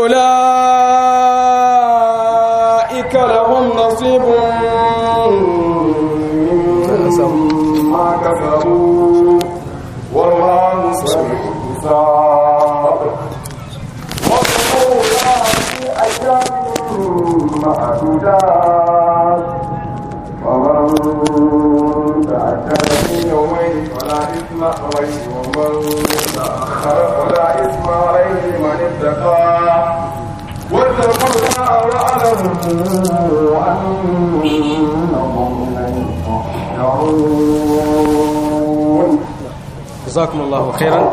أولئك لهم نصيب مما كسبوا والله سريع الحساب وقلوبها في أيام معدودات ومن تأكد في يومين فلا إثم عليه ومن تأخر فلا إثم عليه من اتقى واتقوا الله واعلموا أنهم إليه تحشرون جزاكم الله خيرا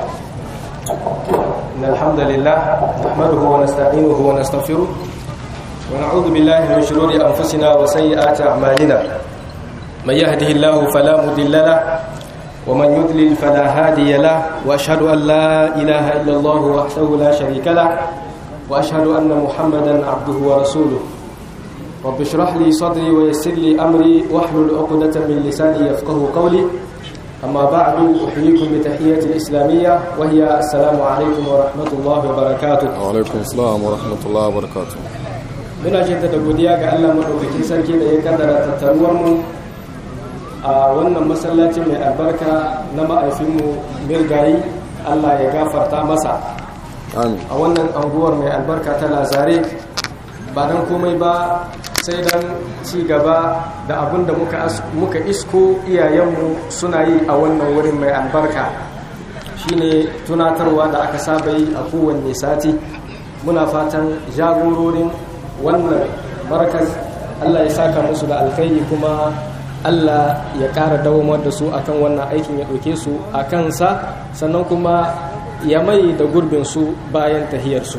إن الحمد لله نحمده ونستعينه ونستغفره ونعوذ بالله من شرور أنفسنا وسيئات أعمالنا من يهده الله فلا مضل له ومن يضلل فلا هادي له وأشهد أن لا إله إلا الله وحده لا شريك له وأشهد أن محمدا عبده ورسوله رب اشرح لي صدري ويسر لي أمري واحلل عقدة من لساني يفقه قولي أما بعد أحييكم بتحية الإسلامية وهي السلام عليكم ورحمة الله وبركاته alaikum salam wa rahmatullahi wa barakatuh muna jaddada godiya ga Allah madaukakin sarki da ya kaddara tattaruwar mu a wannan masallaci mai albarka na ma'aifinmu mirgayi Allah ya gafarta masa amin a wannan anguwar mai albarka ta lazare ba dan komai ba sai dan ci gaba da abin da muka, as- muka isko iyayenmu suna yi a wannan wurin mai albarka shine tunatarwa da aka saba yi a kowanne sati muna fatan jagororin wannan markas Allah ya saka musu da alkhairi kuma Allah ya ƙara dawamar da su akan wannan aikin ya ɗauke su a kansa sannan kuma ya mai da gurbin su bayan tahiyarsu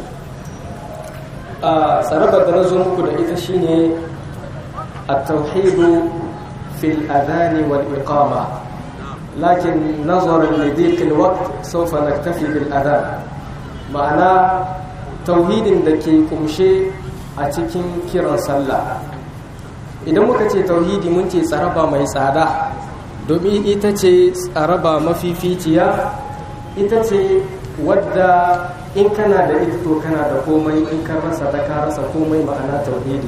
a tsarabar da na zo muku da ita shine at-tauhidu fil adhani wal iqama lakin nazaran li dhiq al-waqt sawfa naktafi bil adhan ma'ana tauhidin da ke kumshe a cikin kiran sallah idan muka ce tauhidi mun ce tsaraba mai tsada domin ita ce tsaraba mafificiya ita ce wadda in kana da ita to kana da komai in ka rasa da ka rasa komai ma'ana tauhidi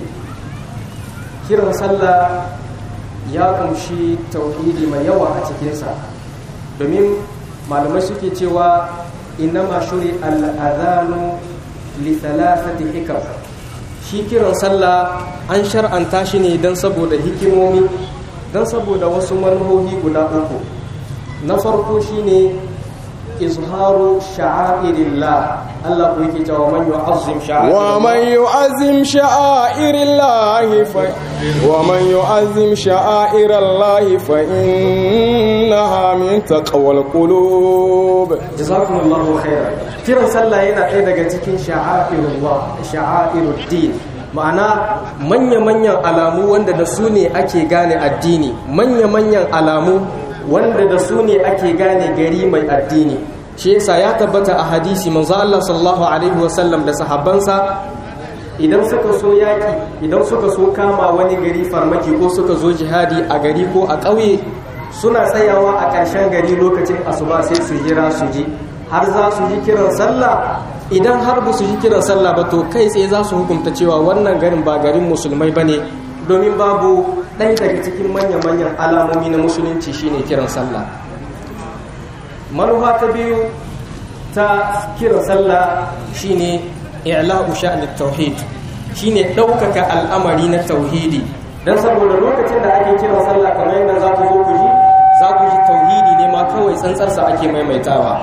kiran sallah ya kumshi tauhidi mai yawa a cikinsa domin malamai suke cewa innama shuri al'adhanu li thalathati hikam shi kiran sallah an shar'anta shi ne don saboda hikimomi don saboda wasu manuhohi guda uku na farko shine izharu sha'airillah Allah ku yake cewa man yu'azzim ومن يعظم شعائر الله ف... ومن يعظم شعائر الله فإنها من تقوى القلوب jazakumullahu khairan kiran sallah yana ɗaya daga cikin sha'airullah sha'airuddin ma'ana manya-manyan alamu wanda da su ne ake gane addini manya-manyan alamu wanda da su ne ake gane gari mai addini shi yasa ya tabbata a hadisi manzo Allah sallallahu alaihi wasallam da sahabbansa idan suka so yaki idan suka so kama wani gari farmaki ko suka zo jihadi a gari ko a ƙauye suna tsayawa a ƙarshen gari lokacin asuba sai su jira su ji har za su ji kiran sallah idan har ba su ji kiran sallah ba to kai tsaye za su hukunta cewa wannan garin ba garin musulmai ba ne domin babu ɗaya daga cikin manya-manyan alamomi na musulunci shine kiran sallah manufa ta biyu ta kiran sallah shine i'la'u sha'ni tauhid shine ɗaukaka al'amari na tauhidi dan saboda lokacin da ake kiran sallah kamar yadda za ku zo ku ji za ku ji tauhidi ne ma kawai tsantsarsa ake maimaitawa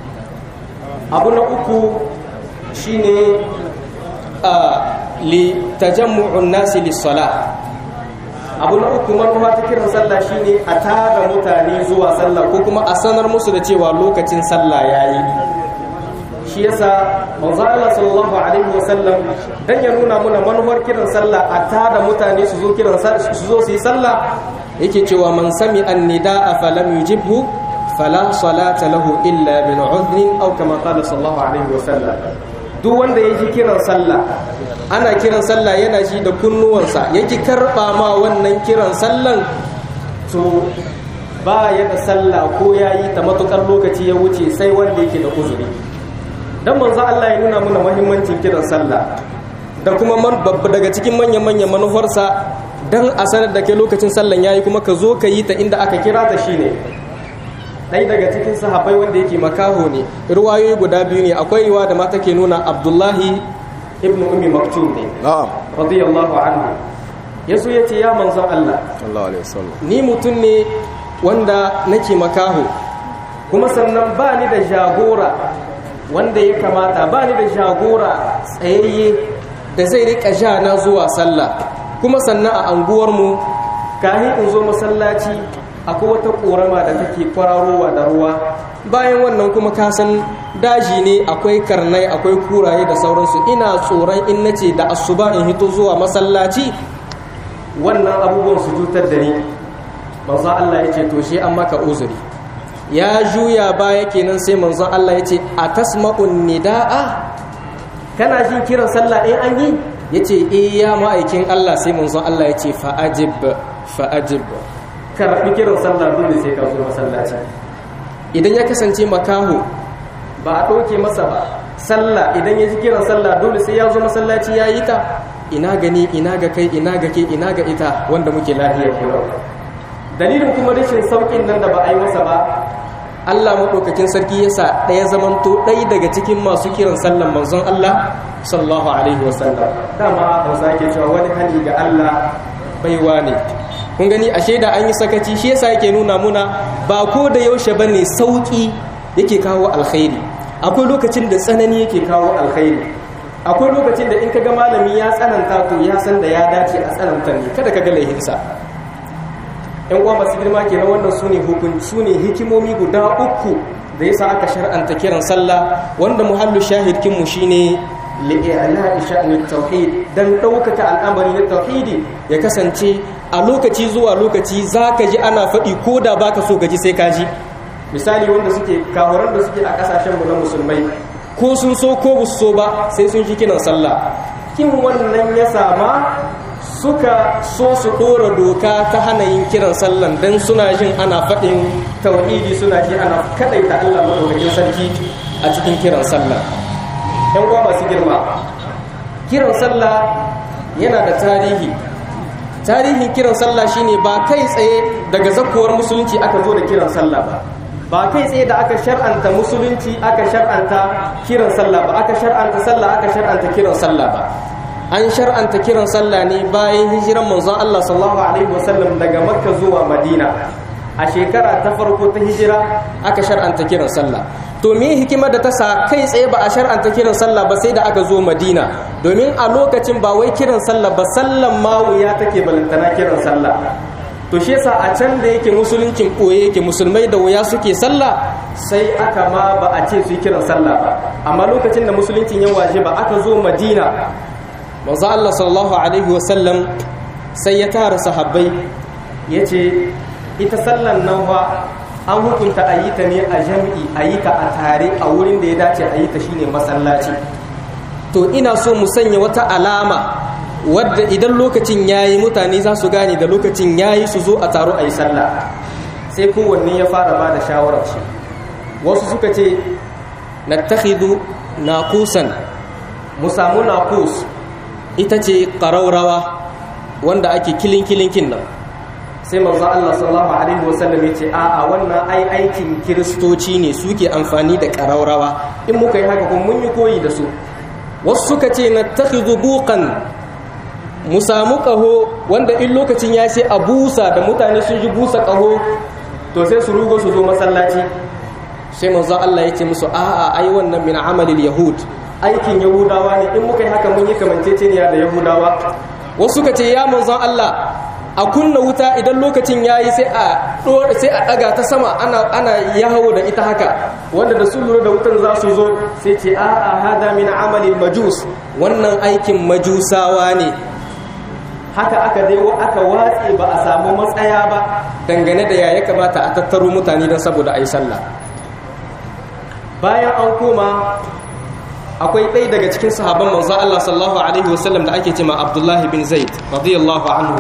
abu na uku shine a li tajammu'un nasi lis-salah abu na uku manufa ta kiran sallah shine a tara mutane zuwa sallah ko kuma a sanar musu da cewa lokacin sallah yayi shi yasa manzo Allah sallallahu alaihi wasallam dan ya nuna muna manufar kiran sallah a tada mutane su zo kiran su zo su yi sallah yake cewa man sami an-nidaa falam yujibhu fala salata lahu illa min udhrin aw kama qala sallallahu alaihi wasallam duk wanda ya ji kiran sallah ana kiran sallah yana ji da kunnuwansa yake karba ma wannan kiran sallan to ba ya da sallah ko yayi ta matukar lokaci ya wuce sai wanda yake da uzuri dan manzo Allah ya nuna mana muhimmancin kiran sallah da kuma man babba daga cikin manyan manyan manufarsa dan a sanar da ke lokacin sallan yayi kuma ka zo ka yi ta inda aka kira ta shine ɗaya daga cikin sahabbai wanda yake makaho ne ruwayoyi guda biyu ne akwai riwa da mata ke nuna abdullahi ibn ummi maktum ne na'am radiyallahu anhu yaso yace ya manzon Allah sallallahu alaihi wasallam ni mutum ne wanda nake makaho kuma sannan ba ni da jagora wanda ya kamata ba ni da jagora tsayayye da zai rika ja na zuwa sallah kuma sannan a anguwarmu kahin in zo masallaci akwai wata korama da take kwararowa da ruwa bayan wannan kuma kasan daji ne akwai karnai akwai kuraye da sauransu ina tsoron in nace da asuba in hito zuwa masallaci wannan abubuwan su cutar da ni manzo Allah ya ce to shi an maka uzuri ya juya baya kenan sai manzo Allah ya ce atasma'un nidaa kana jin kiran sallah in an yi yace eh ya ma'aikin Allah sai manzo Allah ya ce fa ajib fa ajib karbi kiran sallah dole sai ka zo masallaci idan ya kasance makaho ba a ɗauke masa ba sallah idan ya ji kiran sallah dole sai ya zo masallaci ya yi ta ina gani ina ga kai ina ga ke ina ga ita wanda muke lafiyar kira dalilin kuma rashin saukin nan da ba a yi masa ba Allah maɗaukakin sarki yasa ɗaya zamanto ɗaya daga cikin masu kiran sallan manzon Allah sallallahu alaihi wasallam dama hausa ke cewa wani hali ga Allah baiwa ne kun gani ashe da an yi sakaci shi yasa yake nuna muna ba ko da yaushe bane sauki yake kawo alkhairi akwai lokacin da tsanani yake kawo alkhairi akwai lokacin da in ka ga malami ya tsananta to ya san da ya dace a tsananta ne kada ka ga laihinsa yan uwa masu girma ke na wannan su ne su ne hikimomi guda uku da yasa aka shar'anta kiran sallah wanda muhallu shahidkinmu shine li'ila sha'anin tauhid dan ɗaukaka al'amari na tauhidi ya kasance a lokaci zuwa lokaci za ka ji ana faɗi ko da ba ka so ka ji sai ka ji misali wanda suke kahoran da suke a ƙasashenmu na musulmai ko sun so ko ba so ba sai sun ji kiran sallah kin wannan ya sama suka so su ɗora doka ta hana yin kiran sallan don suna jin ana faɗin tauhidi suna ji ana kaɗaita allah maɗaukakin sarki a cikin kiran sallah ‘yan uwa masu girma kiran sallah yana da tarihi tarihin kiran sallah shine ba kai tsaye daga zakkowar musulunci aka zo da kiran sallah ba ba kai tsaye da aka shar'anta musulunci aka shar'anta kiran sallah ba aka shar'anta sallah aka shar'anta kiran sallah ba an shar'anta kiran sallah ne bayan hijiran manzon Allah sallallahu alaihi wasallam daga makka zuwa madina a shekara ta farko ta hijira aka shar'anta kiran sallah to me hikimar da ta sa kai tsaye ba a shar'anta kiran sallah ba sai da aka zo madina domin a lokacin ba wai kiran sallah ba sallan ma wuya take balantana kiran sallah to shi yasa a can da yake musuluncin koye yake musulmai da wuya suke sallah sai aka ma ba a ce su yi kiran sallah ba amma lokacin da musuluncin ya waje ba aka zo madina manzo Allah sallallahu alaihi wasallam sai ya tara sahabbai yace ita sallan nan fa an hukunta a yi ta ne a jam'i a yi ta a tare a wurin da ya dace a yi ta shine masallaci to ina so mu sanya wata alama wadda idan lokacin yayi mutane za su gane da lokacin yayi su zo a taro a yi sallah sai kowanne ya fara ba da shawarar shi wasu suka ce nattakhidhu naqusan mu samu naqus ita ce ƙaraurawa wanda ake kilin kilinkin nan sai manzo Allah sallallahu alaihi wasallam ya ce a'a wannan ai aikin kiristoci ne suke amfani da ƙaraurawa in muka yi haka kuma mun yi koyi da su wasu suka ce na takhidhu buqan mu samu ƙaho wanda in lokacin ya ce a busa da mutane sun ji busa ƙaho to sai su rugo su zo masallaci sai manzo Allah ya ce musu a'a ai wannan min amalil yahud aikin yahudawa ne in muka yi haka mun yi kamanceceniya da yahudawa wasu ka ce ya manzon Allah a kunna wuta idan lokacin yayi sai a sai a daga ta sama ana ana yawo da ita haka wanda da su lura da wutan za su zo sai ce a a hada min amali majus wannan aikin majusawa ne haka aka dai aka watse ba a samu matsaya ba dangane da ya kamata a tattaro mutane don saboda a yi sallah bayan an koma akwai ɗaya daga cikin sahabban manzo Allah sallallahu alaihi wasallam da ake cewa Abdullah bin Zaid radiyallahu anhu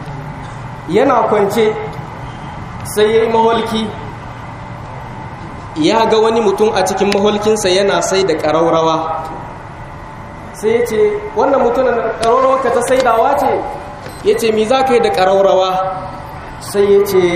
yana kwance sai yayi mawalki ya ga wani mutum a cikin maholkinsa yana sai da ƙaraurawa sai ya ce wannan mutumin ƙaraurawa ka ta saidawa ce ya ce mi za ka yi da ƙaraurawa sai ya ce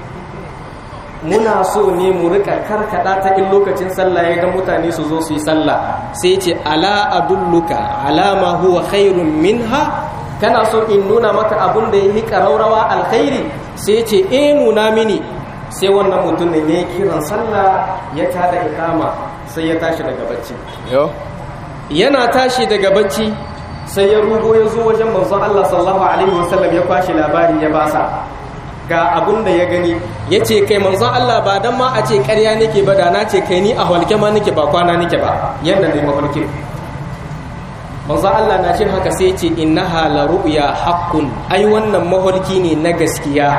muna so ne mu rika karkada ta in lokacin sallah ya ga mutane su zo su yi sallah sai ce ala adulluka alama huwa khairun minha kana so in nuna maka abin da yi karaurawa alkhairi sai ce eh nuna mini sai wannan mutum ne ya kiran sallah ya tada ikama sai ya tashi daga bacci yo yana tashi daga bacci sai ya rugo ya zo wajen manzon Allah sallallahu alaihi wasallam ya kwashi labari ya basa ga abun da ya gani ya ce kai manzon Allah ba dan ma a ce ƙarya nake ba da na ce kai ni a halke ma nake ba kwana nake ba yadda ne mafarkin manzon Allah na ce haka sai ce innaha la ru'ya haqqun ai wannan mafarki ne na gaskiya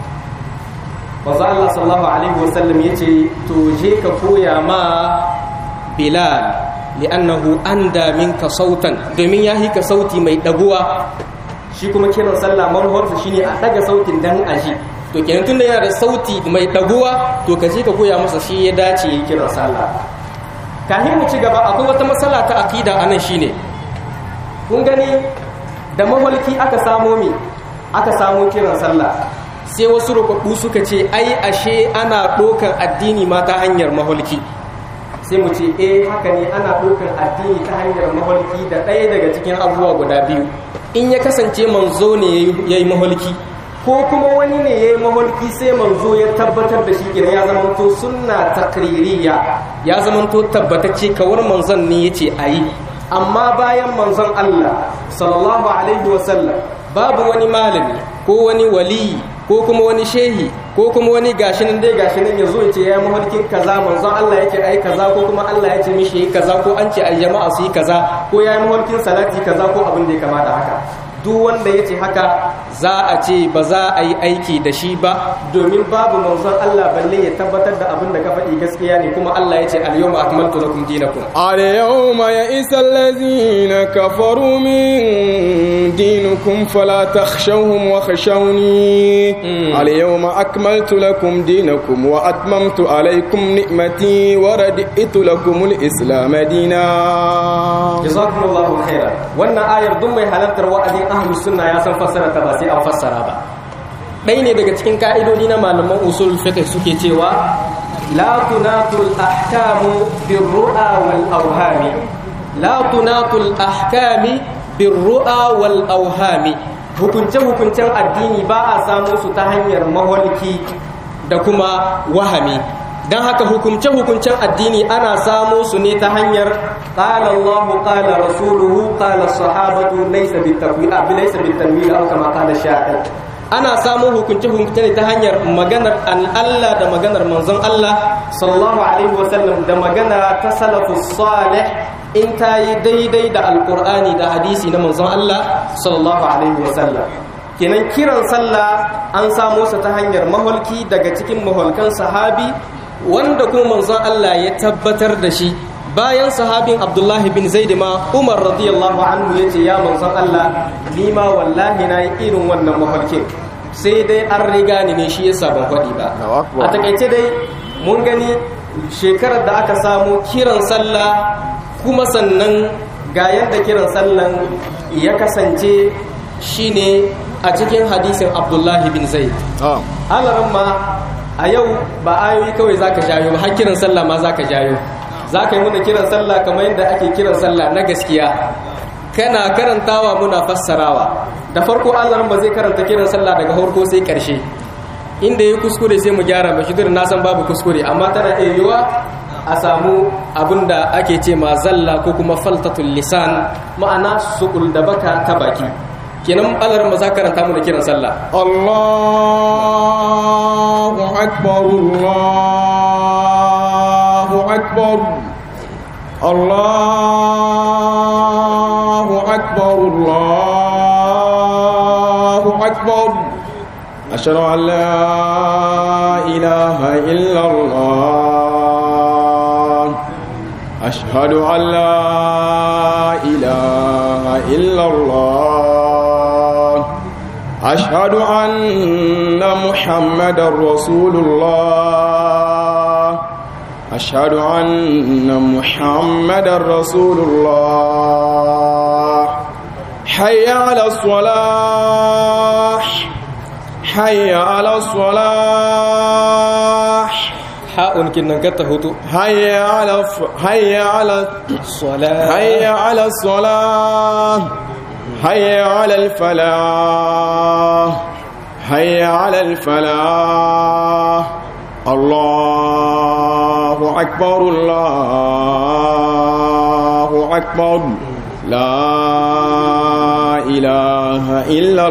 manzon Allah sallallahu alaihi wasallam yace to je ka koya ma Bilal li'annahu anda minka sautan domin ya hika sauti mai daguwa shi kuma kiran sallah manhawarsa shine a daga sautin dan aji to kenan tunda yana da sauti mai daguwa to ka je ka koya masa shi ya dace yi kiran sallah kafin mu ci gaba akwai wata matsala ta akida anan shine kun gani da maholki aka samo mi aka samo kiran sallah sai wasu rubabbu suka ce ai ashe ana ɗaukar addini ma ta hanyar maholki sai mu ce eh haka ne ana ɗaukar addini ta hanyar maholki da ɗaya daga cikin abubuwa guda biyu in ya kasance manzo ne ya yi maholki ko kuma wani ne ya yi maholki sai manzo ya tabbatar da shi kenan ya zamanto sunna takririya ya zamanto tabbatacce kawar manzon ne ya ce a yi amma bayan manzon Allah sallallahu alaihi wasallam babu wani malami ko wani waliyi ko kuma wani shehi ko kuma wani gashi nan dai gashi nan yazo ya ce ya mafarkin kaza manzon Allah yake ai kaza ko kuma Allah ya ce mishi yi kaza ko an ce ai jama'a su yi kaza ko ya yi mafarkin salati kaza ko abin da ya kamata haka duk wanda ya ce haka za a ce ba za a yi aiki da shi ba domin babu manzon Allah balle ya tabbatar da abin da ka faɗi gaskiya ne kuma Allah ya ce al-yawma akmaltu lakum dinakum اليوم يئس الذين كفروا من دينكم فلا تخشوهم وخشوني اليوم أكملت لكم دينكم وأتممت عليكم نعمتي وردئت لكم الإسلام دينا jazakumullahu khairan wannan ayar duk mai halartar wa'azin ahlus sunna ya san fassara ta ba sai an fassara ba ɗaya ne daga cikin ka'idodi na malaman usul fiqh suke cewa la tunatul ahkamu birru'a wal awhami la tunatul ahkami birru'a wal awhami hukunce hukuncen addini ba a samu su ta hanyar maholki da kuma wahami don haka hukumce-hukuncen addini ana samo su ne ta hanyar ƙala Allahu ƙala rasuluhu ƙala sahabatu laisa bitakwi'a bi laisa bitanwil aw kama qala sha'ir ana samo hukunce-hukunce ne ta hanyar maganar Allah da maganar manzon Allah sallallahu alaihi wa sallam da magana ta salafus salih in ta yi daidai da alqur'ani da hadisi na manzon Allah sallallahu alaihi wa sallam kenan kiran sallah an samo sa ta hanyar maholki daga cikin maholkan sahabi wanda kuma manzon Allah ya tabbatar da shi bayan sahabin Abdullahi bin Zaid ma Umar radiyallahu anhu yace ya manzon Allah ni ma wallahi na yi irin wannan mafarkin sai dai an riga ni ne shi yasa ban faɗi ba a takaice dai mun gani shekarar da aka samu kiran sallah kuma sannan ga yadda kiran sallan ya kasance shine a cikin hadisin Abdullahi bin Zaid alaran ma a yau ba ayoyi kawai za ka jayo ba har kiran sallah ma za ka jayo za ka yi muna kiran sallah kamar yadda ake kiran sallah na gaskiya kana karantawa muna fassarawa da farko allah ba zai karanta kiran sallah daga farko sai karshe inda ya kuskure sai mu gyara mashi duk na san babu kuskure amma tana iya yiwa a samu abin da ake ce ma zalla ko kuma faltatul lisan ma'ana sukul da baka ta baki kenan allah ba za karanta mu da kiran sallah الله أكبر الله أكبر الله أكبر الله أكبر أشهد أن لا إله إلا الله أشهد أن لا إله إلا الله أشهد أن محمد رسول الله أشهد أن محمد رسول الله حي على الصلاة حي على الصلاة ha'un kinnan ka ta hutu حي على الف... حي على sala حي على الصلاة حي على الفلاح حي على الفلاح الله أكبر الله أكبر لا إله إلا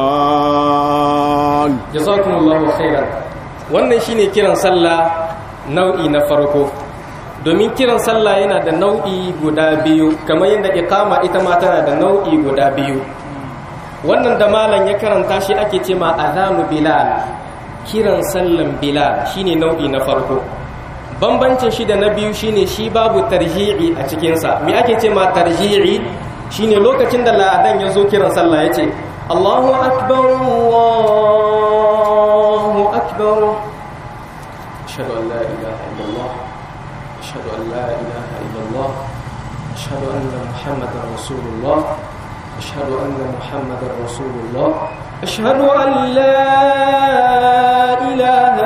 الله jazakumullahu khairan wannan shine kiran sallah nau'i na farko domin kiran sallah yana da nau'i guda biyu kamar yadda iqama ita ma tana da nau'i guda biyu wannan da malam ya karanta shi ake ce ma azanu bilal kiran sallan bilal shine nau'i na farko bambancin shi da na biyu shine shi babu tarji'i a cikinsa me ake ce ma tarji'i shine lokacin da la'adan ya zo kiran sallah ya ce Allahu akbar Allahu akbar ashhadu an la ilaha illallah ashhadu an la ilaha illallah ashhadu anna muhammadar rasulullah ashhadu anna muhammadar rasulullah ashhadu an la ilaha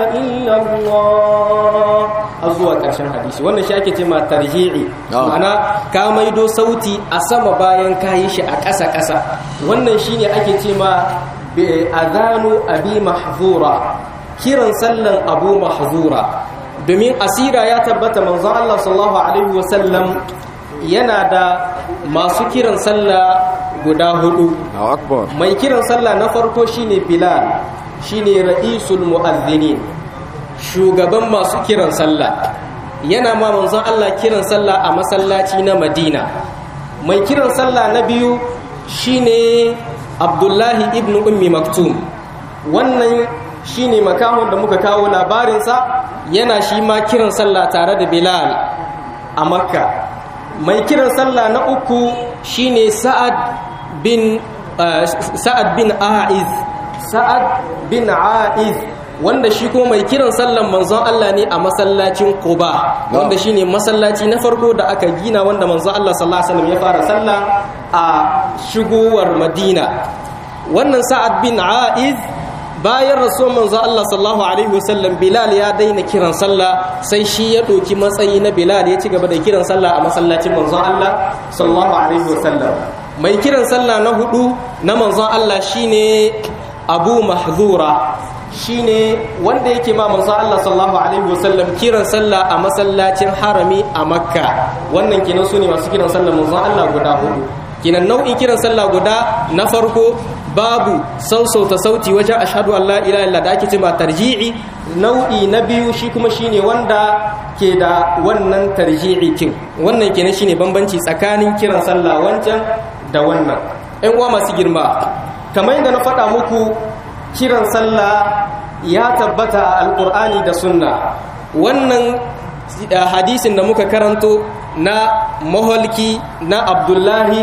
illallah har zuwa ƙarshen hadisi wannan shi ake ce ma tarji'i Ah. ma'ana ka maido sauti a sama bayan ka yi shi a ƙasa-ƙasa wannan shi ne ake ce ma bi- azanu abi mahzura kiran sallan abu mahzura domin asira ya tabbata manzon Allah sallallahu alaihi wasallam yana da masu kiran sallah guda hudu Allahu akbar mai kiran sallah na farko shine bilal shine ra'isul mu'adhdhinin shugaban masu kiran sallah yana ma manzon Allah kiran sallah a masallaci na Madina mai kiran sallah na biyu shine Abdullahi ibn Ummi Maktum wannan shine makahon da muka kawo labarinsa yana shi ma kiran sallah tare da Bilal a Makka mai kiran sallah na uku shine Sa'ad bin uh, Sa'ad bin Aiz Sa'ad bin Aiz wanda shi kuma mai kiran sallan manzon Allah ne a masallacin Quba wanda shine masallaci na farko da aka gina wanda manzon Allah sallallahu alaihi wasallam ya fara sallah a shigowar Madina wannan Sa'ad bin Aiz bayan rasuwar manzon Allah sallallahu alaihi wasallam Bilal ya daina kiran sallah sai shi ya ɗauki matsayi na Bilal ya ci gaba da kiran sallah a masallacin manzon Allah sallallahu alaihi wasallam mai kiran sallah na hudu na manzon Allah shine Abu Mahzura shine wanda yake ma manzo Allah sallallahu alaihi wasallam kiran sallah a masallacin harami a Makka wannan kenan sune masu kiran sallah manzo Allah guda hudu kenan nau'in kiran sallah guda na farko babu sausauta sauti wajen ashhadu an la ilaha illa da ake cewa tarji'i nau'i na biyu shi kuma shine wanda ke da wannan tarji'i kin wannan kenan shine bambanci tsakanin kiran sallah wancan da wannan ƴan uwa masu girma kamar yadda na faɗa muku kiran sallah ya tabbata a alkur'ani da sunna wannan hadisin da muka karanto na maholki na abdullahi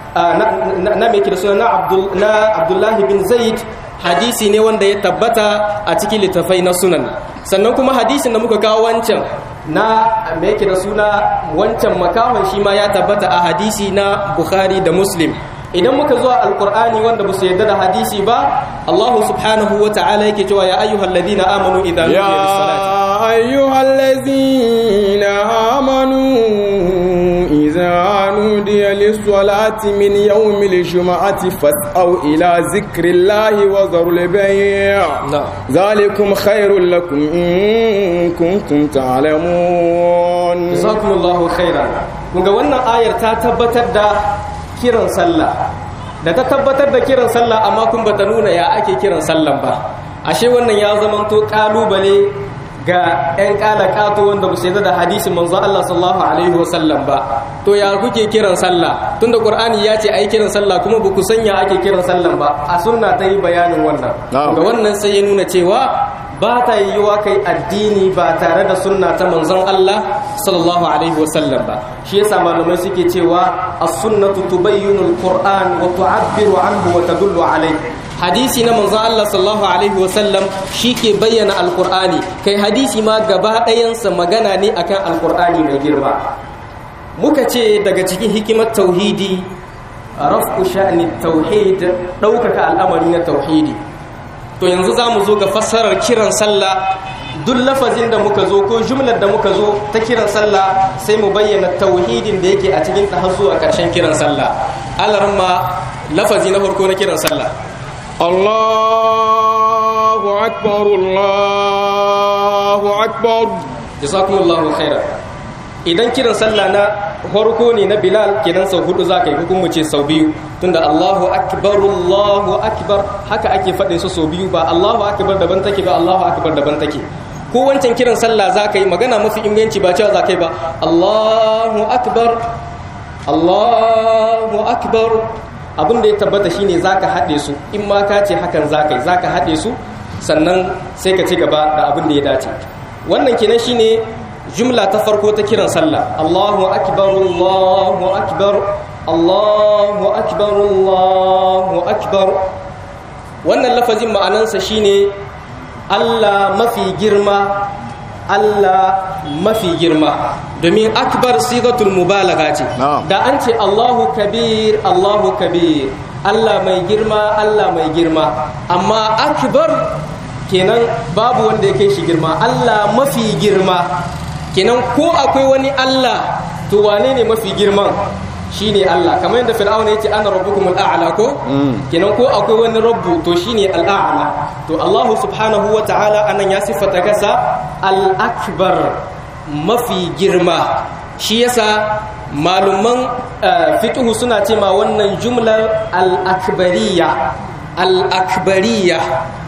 na mai kira suna na abdullahi bin zaid hadisi ne wanda ya tabbata a cikin littafai na sunan sannan kuma hadisin da muka kawo wancan na mai kira suna wancan makahon shi ma ya tabbata a hadisi na bukhari da muslim idan muka zuwa alkur'ani wanda ba su yarda da hadisi ba Allah subhanahu wa ta'ala yake cewa ya ayyuhal ladina amanu idan ya ayyuhal ladina amanu idza nudiya lis-salati min yawmil jum'ati fas'au ila zikrillahi wa dharul bay' zalikum khairul lakum in kuntum ta'lamun jazakumullahu khairan kunga wannan ayar ta tabbatar da kiran sallah da ta tabbatar da kiran sallah amma kun bata nuna ya ake kiran sallan ba ashe wannan ya zamanto kalubale ga 'yan kalakato wanda ba su yadda da hadisin manzo Allah sallallahu alaihi wasallam ba to ya kuke kiran sallah tunda qur'ani ya ce ai kiran sallah kuma ba ku sanya ake kiran sallan ba a sunna ta yi bayanin wannan ga wannan sai ya nuna cewa ba ta yiwuwa kai addini ba tare da sunna ta manzon Allah sallallahu alaihi wasallam ba shi yasa malamai suke cewa as-sunnatu tubayyinu al-qur'an wa tu'abbiru anhu wa tadullu alayhi hadisi na manzon Allah sallallahu alaihi wasallam ke bayyana alqur'ani kai hadisi ma gaba ɗayansa magana ne akan alqur'ani mai girma muka ce daga cikin hikimar tauhidi raf'u sha'ni tauhid ɗaukaka al'amari na tauhidi to yanzu za mu zo ga fassarar kiran sallah duk lafazin da muka zo ko jumlar da muka zo ta kiran sallah sai mu bayyana tauhidin da yake a cikin ta har zuwa ƙarshen kiran sallah alarma lafazi na farko na kiran sallah Allahu akbar Allahu akbar jazakumullahu khairan idan kiran sallah na farko ne na Bilal kenan sau hudu zaka yi hukumu ce sau biyu tunda Allahu akbar Allahu akbar haka ake faɗin su sau biyu ba Allahu akbar daban take ba Allahu akbar daban take ko wancan kiran sallah zaka yi magana mafi inganci ba cewa zaka yi ba Allahu akbar Allahu akbar abin da ya tabbata shine zaka haɗe su in ma ka ce hakan zaka yi zaka haɗe su sannan sai ka ci gaba da abin da ya dace wannan kenan shine jumla ta farko ta kiran sallah Allahu akbar Allahu akbar Allahu akbar Allahu akbar wannan lafazin ma'anansa shine Allah mafi girma Allah mafi girma domin akbar sigatul mubalaga ce da an ce Allahu kabir Allahu kabir Allah mai girma Allah mai girma amma akbar kenan babu wanda yake shi girma Allah mafi girma kenan ko akwai wani Allah to wane ne mafi girman shine Allah kamar yadda fir'auna yace ana rabbukumul a'la ko kenan ko akwai wani rabbu to shine al'a'la to Allah subhanahu ta'ala anan ya siffata kasa al-akbar mafi girma shi yasa maluman fiqh suna ce ma wannan jumlar al-akbariyya al-akbariyya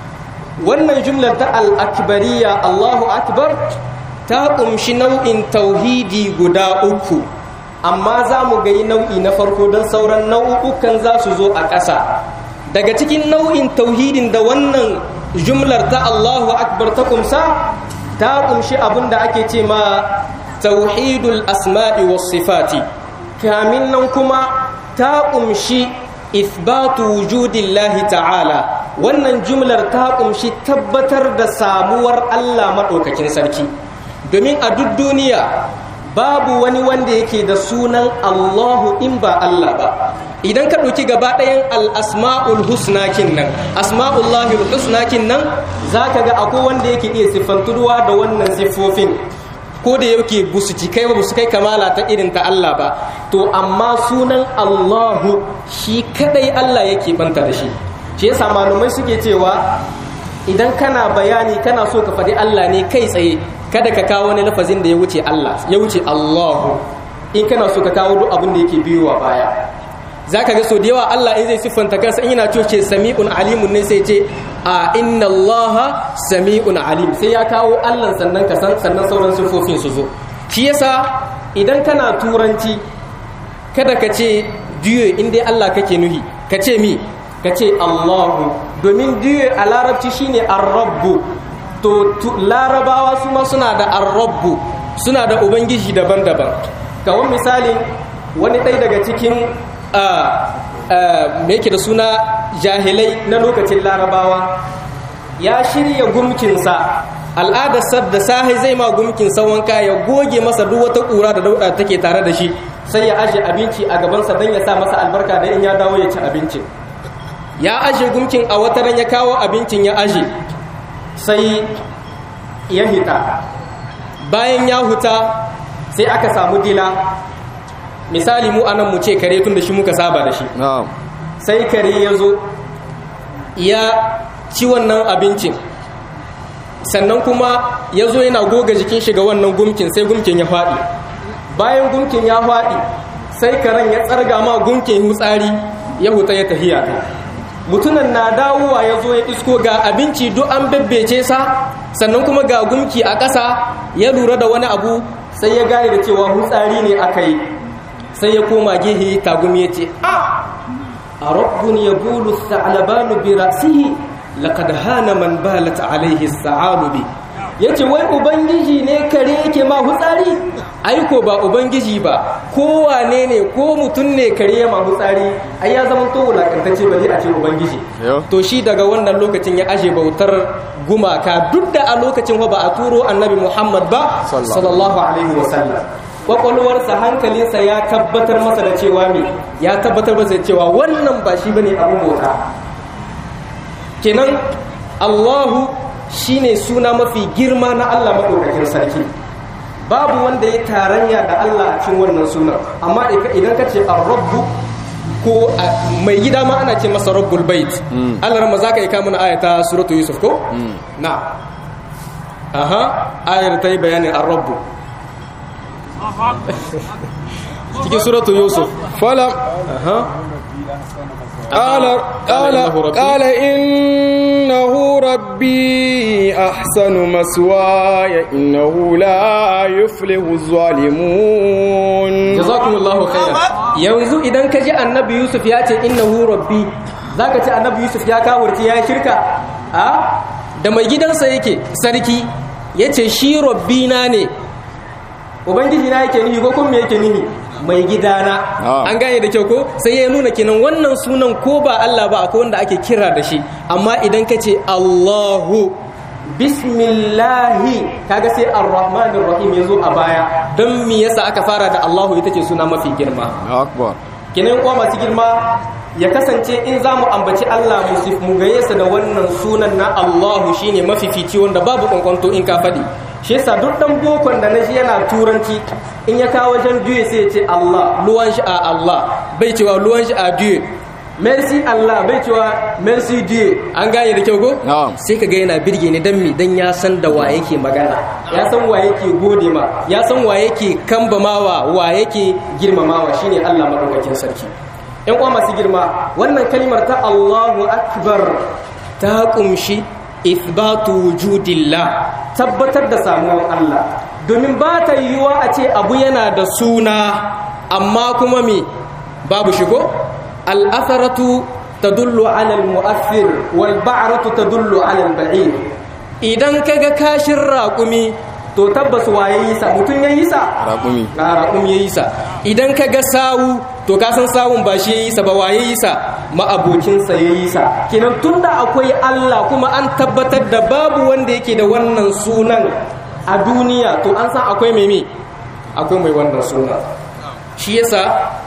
wannan jumlar ta al-akbariyya Allahu akbar ta kumshi nau'in tauhidi guda uku amma za mu ga nau'i na farko don sauran nau'ukan za su zo a ƙasa daga cikin nau'in tauhidin da wannan jumlar ta Allahu akbar ta kumsa ta kumshi abin da ake ce ma tauhidul asma'i was sifati kamin nan kuma ta kumshi ithbatu wujudillahi ta'ala wannan jumlar ta kumshi tabbatar da samuwar Allah maɗaukakin sarki domin a duk duniya babu wani wanda yake da sunan Allahu in ba Allah ba idan ka ɗauki gaba ɗayan al'asma'ul husnakin nan asma'ullahi husnakin nan za ka ga akwai wanda yake iya siffantuwa da wannan siffofin ko da yake busu kai ba busu kai kamala ta irin ta Allah ba to amma sunan Allahu shi kadai Allah yake banta da shi shi yasa malumai suke cewa idan kana bayani kana so ka faɗi Allah ne kai tsaye kada ka kawo wani lafazin da ya wuce Allah ya wuce Allahu in kana so ka kawo duk abin da yake biyowa baya zaka ga so da yawa Allah in zai siffanta kansa in yana ce sami'un alimun ne sai ce a inna Allah sami'un alim sai ya kawo Allah sannan ka san sannan sauran siffofin su zo shi yasa idan kana turanci kada ka ce diyo in dai Allah kake nuhi ka ce mi ka ce Allahu domin diyo a larabci shine ar-rabbu to larabawa su ma suna da arrabbu suna da ubangiji daban-daban kawon misalin wani ɗai daga cikin me yake da suna jahilai na lokacin larabawa ya shirya gumkinsa al'adarsa da sahi zai ma gumkinsa wanka ya goge masa duk wata ƙura da dauɗa take tare da shi sai ya aje abinci a gabansa don ya sa masa albarka da in ya dawo ya ci abincin ya aje gumkin a wata ran ya kawo abincin ya aje sai ya hita bayan ya huta sai aka samu dila misali mu anan mu ce kare tun da shi muka saba da shi sai kare ya zo ya ci wannan abincin sannan kuma ya zo yana goga jikin shiga wannan gumkin sai gumkin ya faɗi bayan gumkin ya faɗi sai karen ya tsarga ma gumkin hutsari ya huta ya tafiya mutunan na dawowa ya zo ya isko ga abinci duk an bebbece sa sannan kuma ga gumki a ƙasa ya lura da wani abu sai ya gane da cewa hutsari ne aka yi sai ya koma gehe tagumi ya ce a a rabbun ya bulu sa'alabanu bi rasihi laqad hana man balat alaihi sa'alubi yace wai ubangiji ne kare yake ma hutsari aiko ba ubangiji ba ko wane ne ko mutum ne kare ya ma hutsari ai ya zama to wulakantacce ba zai a ce ubangiji Yo. to shi daga wannan lokacin ya ashe bautar gumaka duk da a lokacin ba a turo annabi Muhammad ba Sallallahu. sallallahu alaihi wasallam kwakwalwarsa hankalinsa ya tabbatar masa da cewa me ya tabbatar masa da cewa wannan ba shi bane abin bauta kenan Allahu shine suna mafi girma na Allah madaukakin sarki babu wanda ya tarayya da Allah a cikin wannan sunan amma idan ka ce ar-rabbu ko a- mai gida ma ana ce masa rabbul bait Allah ran za ka yi kamun ayata suratu yusuf ko na aha ayar ta yi bayanin ar-rabbu cikin suratu yusuf فلم aha قال قال قال إنه ربي أحسن مسواي إنه لا يفلح الظالمون jazakumullahu khairan yanzu idan ka ji annabi yusuf ya ce innahu rabbi zaka ce annabi yusuf ya kawurci ya shirka a da mai gidansa yake sarki yace shi rabbina ne ubangiji na yake nihi ko kuma me yake nihi mai gidana Ah. an gane da kyau ko sai ya nuna kenan wannan sunan ko ba Allah ba akwai wanda ake kira da shi amma idan ka ce Allahu bismillahi kaga sai ar-rahmanir rahim yazo a baya don me yasa aka fara da Allahu ita ce suna mafi girma أكبر kenan kuwa masu girma ya kasance in za mu ambaci Allah mu sif- mu gaye sa da wannan sunan na Allahu shine mafifici wanda babu kwankwanto in ka faɗi shi yasa duk dan bokon da na shi yana turanci in ya kawo wajen biyu sai ya ce Allah luwan shi a Allah bai cewa luwan shi a biyu merci Allah bai cewa merci Dieu an gane da kyau ko Na'am. sai ka ga yana birge ni dan mi dan ya san da wa yake magana ya san wa yake gode ma ya san wa yake kambamawa wa yake girmamawa shine Allah madaukakin sarki ƴan uwa masu girma wannan kalmar ta Allahu akbar ta kumshi ithbatu wujudillah tabbatar da samuwar Allah domin ba ta yiwuwa a ce abu yana da suna amma kuma me babu shigo al'asaratu tadullu ala al-mu'athir wal ba'ratu tadullu ala al-ba'ir idan kaga kashin raƙumi to tabbas waye yi sa mutun yayi sa raƙumi na raƙumi yayi sa idan kaga sawu to ka san sawun ba shi yayi sa ba waye yi sa ma'abocin sa yayi sa kenan tunda akwai Allah kuma an tabbatar da babu wanda yake da wannan sunan a duniya to an san akwai mai me akwai mai wannan sunan shi yasa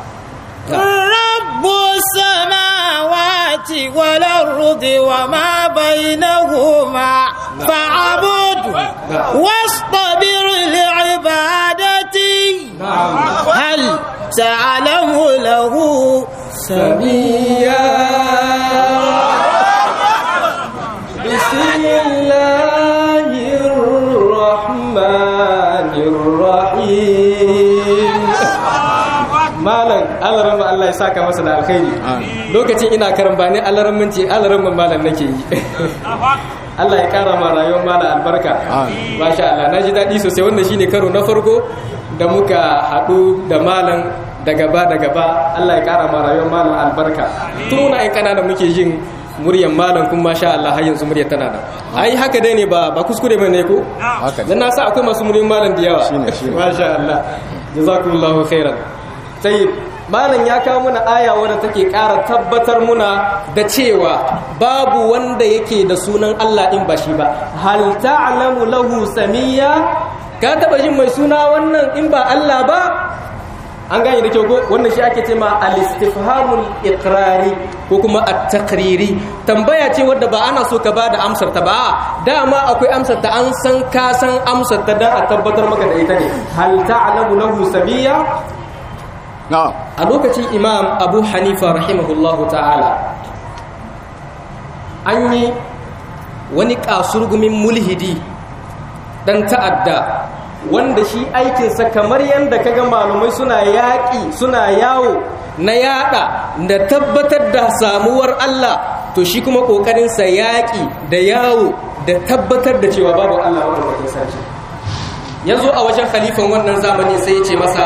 رب السماوات والأرض وما بينهما فاعبده واصطبر لعبادته هل تعلم له سميا بسم الله الرحمن الرحيم malam alarama Allah ya saka masa da alkhairi lokacin ina karambani alaramanci alaraman malam nake yi Allah ya kara ma rayuwar malam albarka masha Allah na ji daɗi sosai wannan shine karo na farko da muka haɗu da malam da gaba da gaba Allah ya kara ma rayuwar malam albarka tun muna ƴan kanana muke jin muryan malam kuma masha Allah har yanzu muryar tana da ai haka dai ne ba ba kuskure ba ne ko haka dan na sa akwai masu muryan malam da yawa Shine, shine. masha Allah jazakumullahu khairan tayyib malam ya kawo muna aya wadda take ƙara tabbatar muna da cewa babu wanda yake da sunan Allah in ba shi ba hal ta'lamu lahu samiyya ka taba jin mai suna wannan in ba Allah ba an gane da kyau ko wannan shi ake cewa al-istifhamul iqrari ko kuma at-taqriri tambaya ce wadda ba ana so ka bada amsar ta ba dama akwai amsar ta an san ka san amsar ta dan a tabbatar maka da ita ne hal ta'lamu lahu samiyya na'am a lokacin imam abu hanifa rahimahullahu ta'ala an yi wani kasurgumin mulhidi dan ta'adda wanda shi aikinsa kamar yadda kaga malumai suna yaƙi suna yawo na yaɗa da tabbatar da samuwar Allah to shi kuma ƙoƙarinsa yaƙi da yawo da tabbatar da cewa babu Allah wadda sarki ya zo a wajen khalifan wannan zamani sai ya ce masa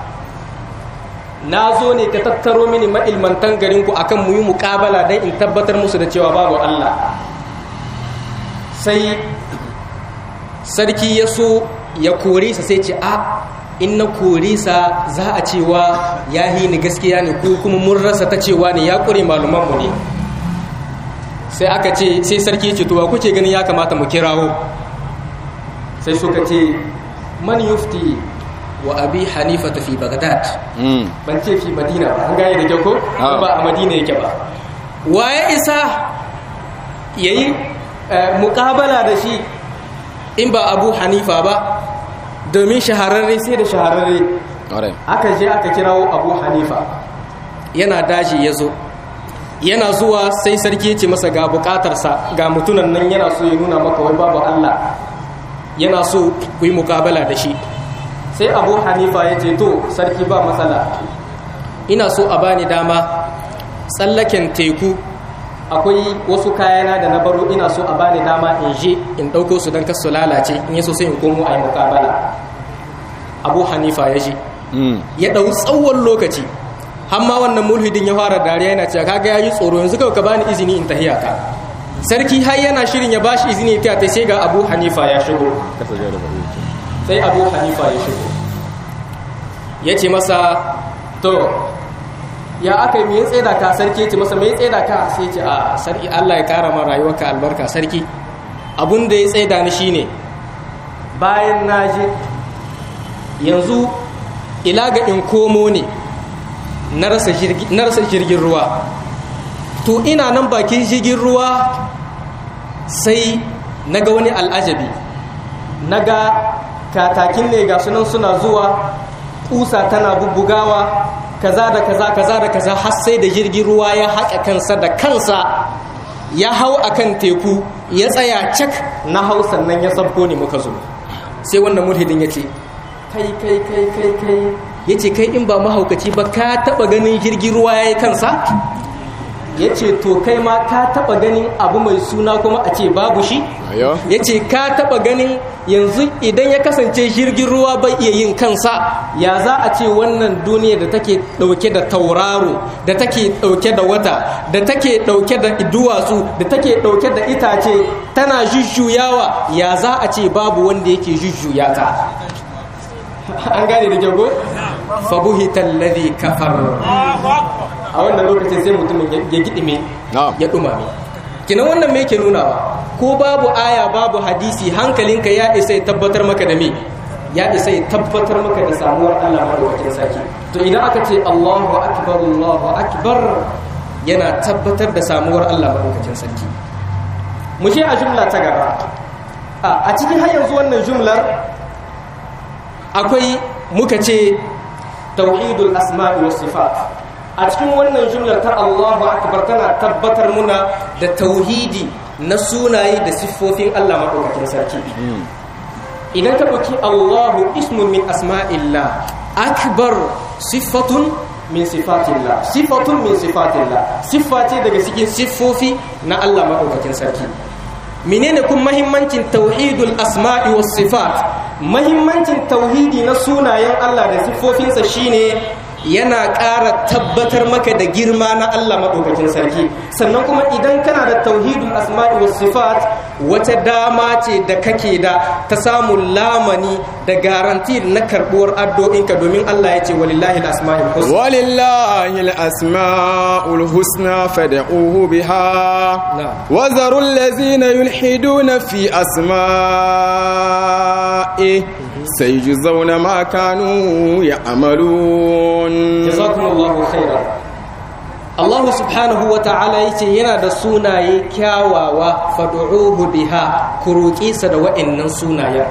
na zo ne ka tattaro mini ma'ilmantan garinku akan mu yi muƙabala don in tabbatar musu da cewa babu Allah sai sarki ya so ya kore sa sai ce a in na kore sa za a cewa ya yi ni gaskiya ne ko kuma mun rasa ta cewa ne ya kure malumanmu ne sai aka ce sai sarki ya ce to kuke ganin ya kamata mu kirawo sai suka ce man yufti wa abi hanifa fi bagdad ban ce fi madina ba an gane da kyau ko ba a madina yake ba waye isa yayi muƙabala da shi in ba abu hanifa ba domin shahararre sai da shahararre aka je aka kirawo abu hanifa yana daji ya zo yana zuwa sai sarki ya ce masa ga bukatarsa ga mutunan nan yana so ya nuna maka wai babu allah yana so ku yi mukabala da shi sai abu hanifa ya ce to sarki ba matsala ina so a bani dama tsallaken teku akwai wasu kayana da na baro ina so a bani dama in je in ɗauko su don kasu lalace in yaso sai in komo a yi mukabala abu hanifa ya je ya ɗau tsawon lokaci hamma wannan mulhidin ya fara dariya yana cewa kaga ya yi tsoro yanzu kawai ka bani izini in tahiya ka sarki har yana shirin ya bashi izini ya ta sai ga abu hanifa ya shigo sai abu hanifa ya shigo ya ce masa to ya aka yi mai tsaida ka sarki ya ce masa mai tsaida ka sai ce a sarki allah ya kara ma rayuwarka albarka sarki abun da ya tsaida ni shine bayan na je yanzu ila ga in komo ne na rasa jirgin ruwa to ina nan bakin jirgin ruwa sai na ga wani al'ajabi na ga katakin ne ga sunan suna zuwa kusa tana bubbugawa kaza da kaza kaza da kaza har sai da jirgin ruwa ya haƙa kansa da kansa ya hau akan teku ya tsaya cak na hau sannan ya sabko ne muka zo sai wannan mulhidin ya ce kai kai kai kai kai ya ce kai in ba mahaukaci ba ka taɓa ganin jirgin ruwa ya yi kansa ya ce to kai ma ka taba ganin abu mai suna kuma a ce babu shi ya ce ka taba ganin yanzu idan ya kasance jirgin ruwa bai iya yin kansa ya za a ce wannan duniya da take dauke da tauraro da take dauke da wata da take dauke da duwatsu da take dauke da itace tana jujjuyawa ya za a ce babu wanda yake jujjuya ta an gane da jago fabuhitan ladhi kafar a wannan lokacin sai mutumin ya gidime ya dumame kinan wannan me yake nunawa ko babu aya babu hadisi hankalinka ya isa ya tabbatar maka da me ya isa ya tabbatar maka da samuwar Allah madaukakin sarki to idan aka ce Allahu akbar Allahu akbar yana tabbatar da samuwar Allah madaukakin sarki mu je a jumla ta gaba a cikin har yanzu wannan jumlar akwai muka ce tauhidul asma'i was sifat a cikin wannan jumlar ta Allahu akbar tana tabbatar muna da tauhidi na sunaye da siffofin Allah madaukakin sarki idan ka dauki Allahu ismun min asma'illah akbar siffatun min sifatillah siffatun min sifatillah siffa ce daga cikin siffofi na Allah madaukakin sarki menene kun mahimmancin tauhidul asma'i was sifat mahimmancin tauhidi na sunayen Allah da siffofinsa shine yana ƙara tabbatar maka da girma na Allah maɗaukakin sarki sannan kuma idan kana da tauhidul asma'i was sifat wata dama ce da kake da ta samun lamani da garanti na karɓuwar addu'o'inka domin Allah ya ce walillahi al-asma'ul husna walillahi al-asma'ul husna fad'uhu biha wa zarul ladzina yulhiduna fi asma'i sayjuzawna ma kanu ya'malun jazakumullahu khairan Allah subhanahu wa ta'ala yace yana da sunaye kyawawa fad'uhu biha ku roƙe sa da wa'annan sunayen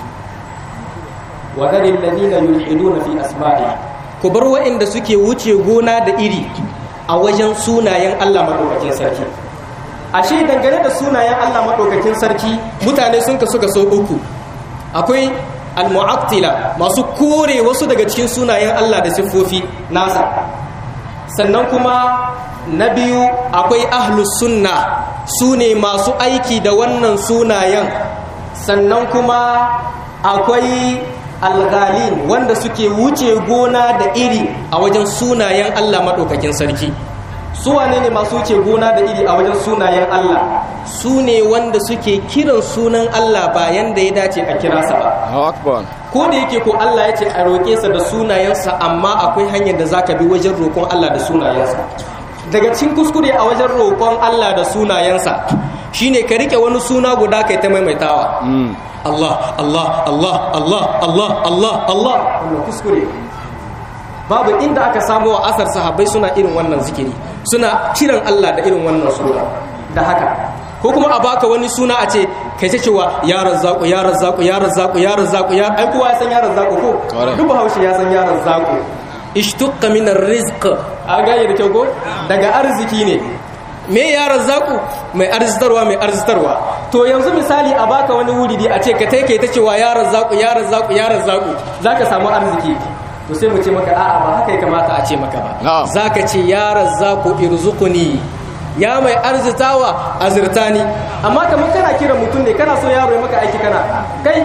wa dalil ladina yulhiduna fi asma'i ku bar wa'anda suke wuce gona da iri a wajen sunayen Allah madaukakin sarki ashe dangane da sunayen Allah madaukakin sarki mutane sun kasu ga so uku akwai al-mu'attila masu kore wasu daga cikin sunayen Allah da siffofi nasa sannan kuma na biyu akwai ahlus sunna su ne masu aiki da wannan sunayen sannan kuma akwai alghalin wanda suke wuce gona da iri a wajen sunayen Allah maɗaukakin sarki su wane ne masu wuce gona da iri a wajen sunayen Allah su ne wanda suke kiran sunan Allah bayan da ya dace a kira sa ba akbar ko da yake ko Allah ya ce a roƙe sa da sunayensa amma akwai hanyar da zaka bi wajen roƙon Allah da sunayensa daga cikin kuskure a wajen roƙon Allah da sunayensa shine ka rike wani suna guda kai ta maimaitawa Allah Allah Allah Allah Allah Allah Allah wannan kuskure babu inda aka samu wa asar sahabbai suna irin wannan zikiri suna kiran Allah da irin wannan suna da haka ko kuma a baka wani suna a ce kai ta cewa ya razzaku ya razzaku ya razzaku ya razzaku ya ai kowa ya san ya razzaku ko duk bahaushe ya san ya razzaku ishtuqqa min arrizq a ga da kyau ko daga arziki ne me ya razzaku mai arzitarwa mai arzitarwa to yanzu misali a baka wani wuri a ce ka tai kai ta cewa ya razzaku ya razzaku ya razzaku zaka samu arziki to sai mu ce maka a'a ba haka ya kamata a ce maka ba zaka ce ya razzaku irzuquni ya mai arzitawa azirtani amma kamar kana kira mutum ne kana so yaro ya maka aiki kana kai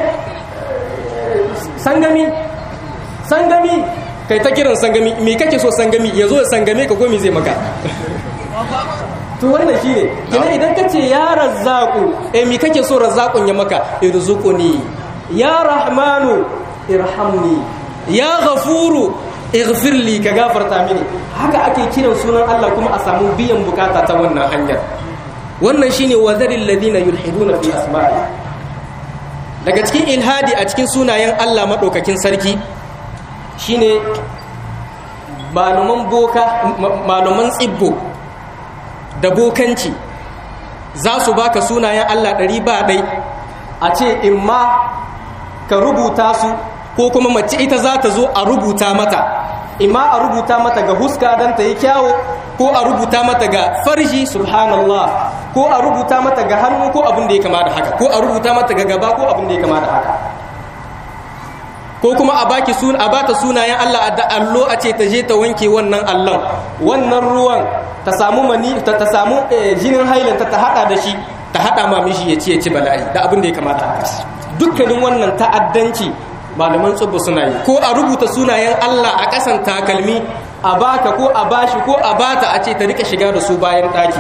sangami sangami kai ta kiran sangami me kake so sangami ya zo ya sangame ka gomi zai maka to wannan shine kina idan ka ce ya razzaku eh me kake so razzakun ya maka irzuquni ya rahmanu irhamni ya ghafuru ighfir li ka gafarta mini haka ake kiran sunan Allah kuma a samu biyan bukata ta wannan hanyar wannan shine wazaril ladina yulhiduna fi asma'i daga cikin ilhadi a cikin sunayen Allah madaukakin sarki shine malaman boka malaman tsibbo da bokanci za su baka sunayen Allah ɗari ba ɗai a ce in ma ka rubuta su ko kuma mace ita za ta zo a rubuta mata imma a rubuta mata ga huska don ta yi kyawo ko a rubuta mata ga farji subhanallah ko a rubuta mata ga hannu ko abin da ya kama da haka ko a rubuta mata ga gaba ko abin da ya kama da haka ko kuma a baki sun a bata sunayen Allah da allo a ce ta je ta wanke wannan allon wannan ruwan ta samu mani ta, ta samu jinin hailanta ta hada da shi ta hada ma mishi ya ci ya ci bala'i da abin da ya kamata haka dukkanin wannan ta'addanci malaman tsubba suna yi ko a rubuta sunayen Allah a ƙasan takalmi a baka ko a bashi ko a bata a ce ta rika shiga da su bayan ɗaki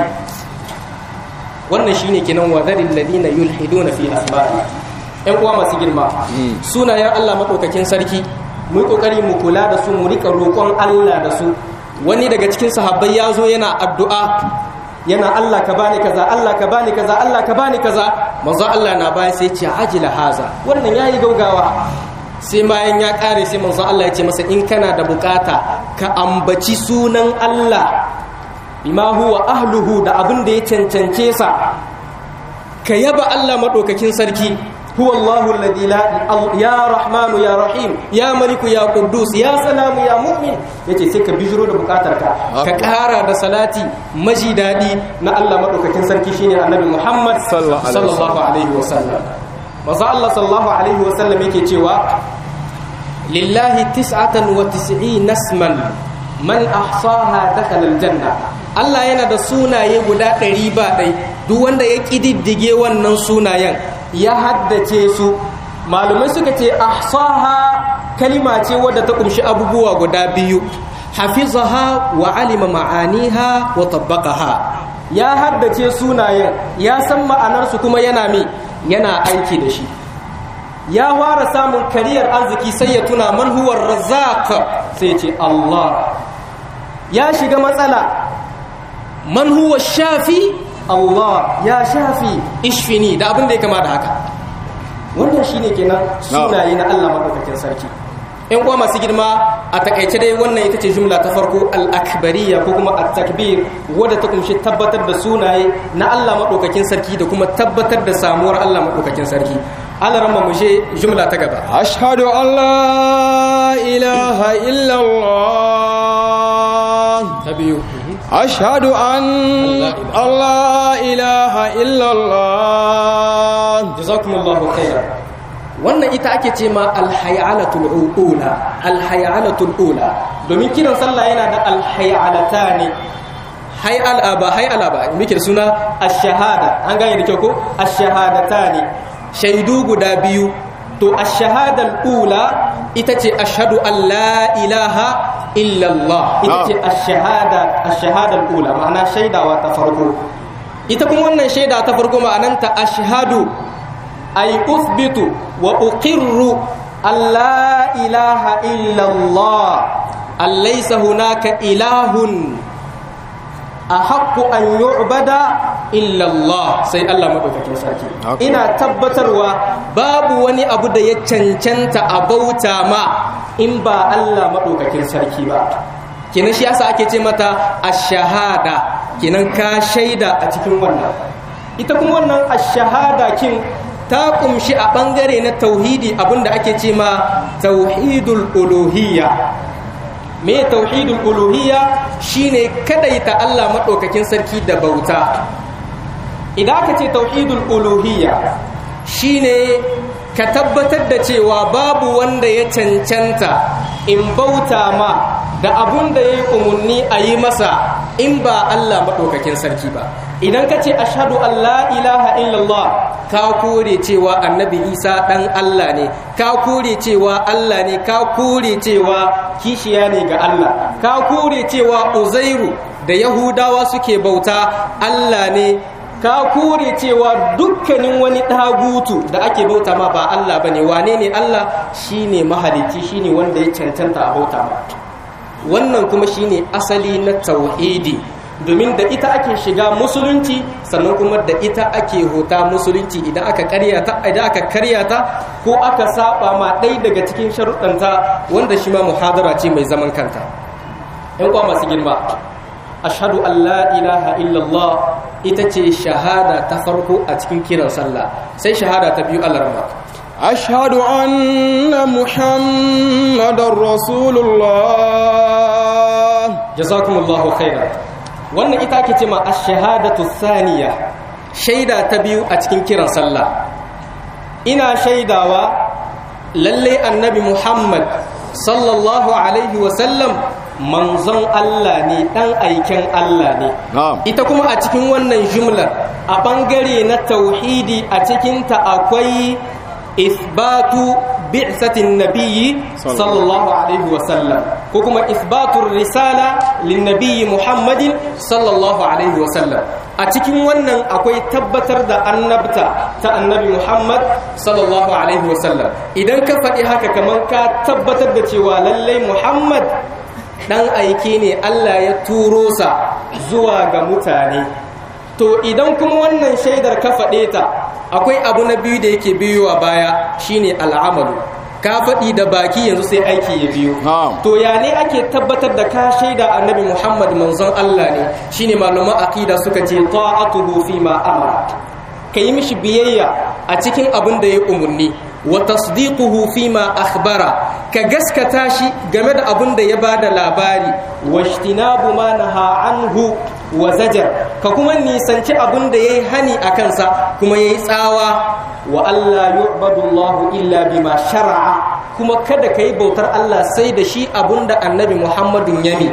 wannan shine kenan wadarin ladina yulhiduna fi asma'i ƴan uwa masu girma sunayen Allah madaukakin sarki mu kokari mu kula da su mu rika roƙon Allah da su wani daga cikin sahabbai ya zo yana addu'a yana Allah ka bani kaza Allah ka bani kaza Allah ka bani kaza manzo Allah na baya sai ce ajila haza wannan yayi gaugawa sai bayan ya kare sai manzo Allah ya ce masa in kana da bukata ka ambaci sunan Allah bima huwa ahluhu da abin da ya cancance sa ka yaba Allah madaukakin sarki huwa Allahu alladhi la ya rahmanu ya rahim ya maliku ya quddus ya salamu ya mu'min yace sai ka bijiro da bukatarka ka kara da salati maji dadi na Allah madaukakin sarki shine annabi Muhammad sallallahu alaihi wasallam maza Allah sallallahu alaihi wasallam yake cewa lillahi tis'atan wa tis'in nasman man ahsaha dakhala aljanna Allah yana da sunaye guda ɗari ba ɗai duk wanda ya ƙididdige wannan sunayen ya haddace su malumai suka ce ahsaha kalima ce wadda ta kumshi abubuwa guda biyu hafizaha wa alima ma'aniha wa tabbaqaha ya haddace sunayen ya san ma'anarsu kuma yana mi yana aiki da shi ya fara samun kariyar arziki sai ya tuna man huwa razzaq sai ce Allah ya shiga matsala man huwa shafi Allah ya shafi ishfini da abin da ya kama da haka wannan shine kenan sunaye na Allah madaukakin sarki in kuwa masu girma a takaice dai wannan ita ce jumla ta farko al-akbariya ko kuma at-takbir wadda ta kunshi tabbatar da sunaye na Allah madaukakin sarki da kuma tabbatar da samuwar Allah madaukakin sarki Allah ramma mu je jumla ta gaba ashhadu an la ilaha illa Allah ta biyu ashhadu an Allah ilaha illa Allah jazakumullahu khairan wannan ita ake ce ma alhayalatul ula alhayalatul ula domin kiran sallah yana da alhayalata ne hayala ba hayala ba muke suna ash-shahada an gane da kyau ko ash-shahadata ne shaidu guda biyu to ash-shahadal ula ita ce ashhadu an la ilaha illallah ita ce ash-shahada ash-shahada al-ula ma'ana shaidawa ta farko ita kuma wannan shaida ta farko ma'ananta ashhadu ay uthbitu wa uqirru an la ilaha illallah an laysa hunaka ilahun ahaqqu an yu'bada illallah sai Allah madaukakin sarki ina tabbatarwa babu wani abu da ya cancanta a bauta ma in ba Allah madaukakin sarki ba kenan shi yasa ake ce mata ash-shahada kenan ka shaida a cikin wannan ita kuma wannan ash-shahada kin ta kumshi a bangare na tauhidi abinda ake ce ma tauhidul uluhiyya me tauhidul uluhiyya shine kadaita Allah madaukakin sarki da bauta idan aka ce tauhidul uluhiyya shine ka tabbatar da cewa babu wanda ya cancanta in bauta ma da abun da ya yi umarni a yi masa in ba Allah maɗaukakin sarki ba idan ka ce ashadu Allah ilaha illallah ka kore cewa annabi isa ɗan Allah ne ka kore cewa Allah ne ka kore cewa kishiya ne ga Allah ka kore cewa uzairu da yahudawa suke bauta Allah ne ka kore cewa dukkanin wani ɗagutu da ake bauta ma ba Allah ba ne wane ne Allah shine mahalicci shine wanda ya cancanta a bauta ma wannan kuma shine asali na tauhidi domin da ita ake shiga musulunci sannan kuma da ita ake hota musulunci idan aka karyata idan aka karyata ko aka saba ma ɗaya daga cikin sharuɗanta wanda shi ma muhadara ce mai zaman kanta ƴan kwa masu girma ashhadu an la ilaha illallah ita ce shahada ta farko a cikin kiran sallah sai shahada ta biyu alarma أشهد أن محمد رسول الله jazakumullahu khairan wannan ita ake ce ma ash-shahadatu thaniya shaida ta biyu a cikin kiran sallah ina shaidawa lalle annabi Muhammad sallallahu alaihi wa sallam manzon Allah ne dan aiken Allah ne ita kuma a cikin wannan jumlar a bangare na tauhidi a cikinta akwai isbatu bi'satin nabiyyi sallallahu alaihi wa sallam ko kuma isbatur risala lin nabiyyi muhammadin sallallahu alaihi wa sallam a cikin wannan akwai tabbatar da annabta ta annabi muhammad sallallahu alaihi wa sallam idan ka faɗi haka kamar ka tabbatar da cewa lallai muhammad dan aike ne Allah ya turo sa zuwa ga mutane to idan kuma wannan shaidar ka faɗe ta akwai abu na biyu da yake biyowa baya shine al'amalu ka faɗi da baki yanzu sai aiki ya biyo to ya ne ake tabbatar da ka shaida annabi muhammad manzon allah ne shine malaman aqida suka ce ta'atuhu fi ma amara ka yi mishi biyayya a cikin abin da ya umarni wa tasdiquhu fi ma akhbara ka gaskata shi game da abin da ya bada labari wa ijtinabu ma naha anhu wa zajar ka kuma nisanci abin da yayi hani a kansa kuma yayi tsawa wa Allah yu'badu Allah illa bima shar'a kuma kada kai bautar Allah sai da shi abin da Annabi Muhammadun yami